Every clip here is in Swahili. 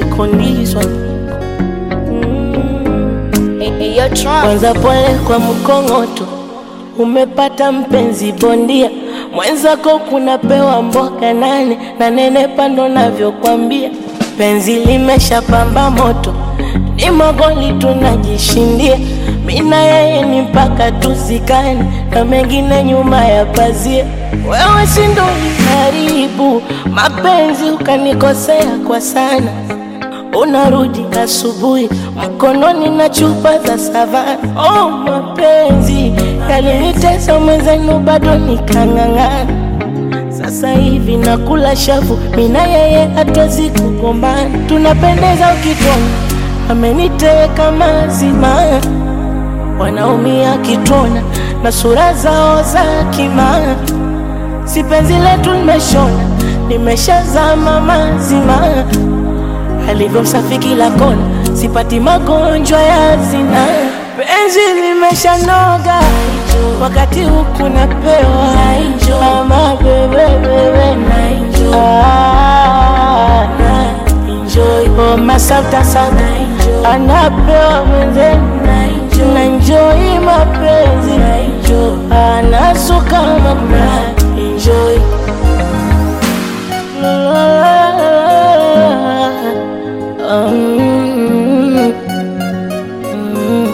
condition Eyo Tron, kwanza pole kwa mkongoto, umepata mpenzi bondia mwenzako, kunapewa mboga nane na nenepa, ndo navyokwambia. Penzi limeshapamba moto, ni magoli tunajishindia, mina yeye ni mpaka tuzikane, na mengine nyuma ya pazia. Wewe si ndo uliharibu mapenzi, ukanikosea kwa sana unarudi asubuhi mkononi na chupa za savana. Oh, mapenzi yalinitesa mwenzenu, bado nikang'ang'ana. Sasa hivi nakula shavu, mina yeye hatuwezi kugombana, tunapendeza ukitona, ameniteka mazima, wanaumia kitona na sura zao za kimaa, si penzi letu limeshona, nimeshazama mazima alivyo msafi kila kona, sipati magonjwa ya zina. Penzi limeshanoga, wakati huku napewa ama bebebebe oh, masafta sana anapewa mwenzenu na enjoy mapenzi anasuka mama enjoy Mm, mm.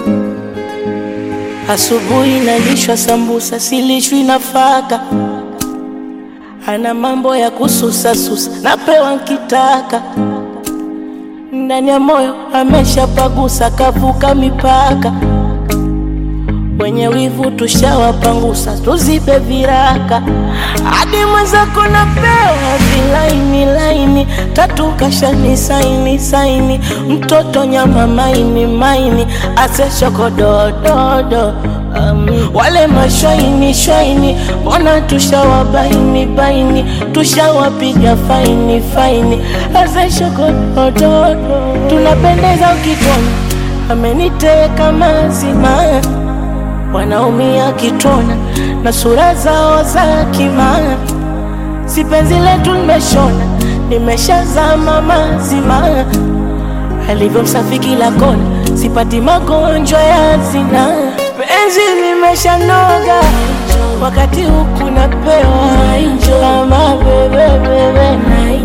Asubuhi nalishwa sambusa, silishwi nafaka. Ana mambo ya kususasusa, napewa nkitaka. Ndani ya moyo ameshapagusa, kavuka mipaka. Wenye wivu tushawapangusa, tuzibe viraka. Hadi mwenzako napewa vilaini laini, tatu kashani saini saini, mtoto nyama maini maini, ase shokodododo um, wale mashwaini shwaini, mbona tushawabaini baini, tushawapiga faini faini, ase shokodododo, tunapendeza ukitona, ameniteka mazima wanaumia kitona na sura zao za kimaa, si penzi letu limeshona, nimeshazama mazima, alivyo msafi kila kona, sipati magonjwa ya zina. Penzi limeshanoga, wakati huku napewa kama bebebebe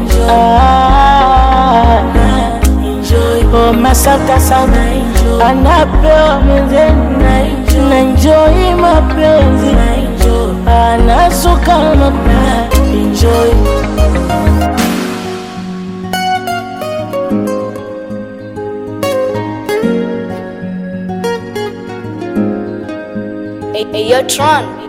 ah, oh, masafta sana anapewa mwenzenu na enjoy mapenzi anasuka mama enjoy Eyo Tron.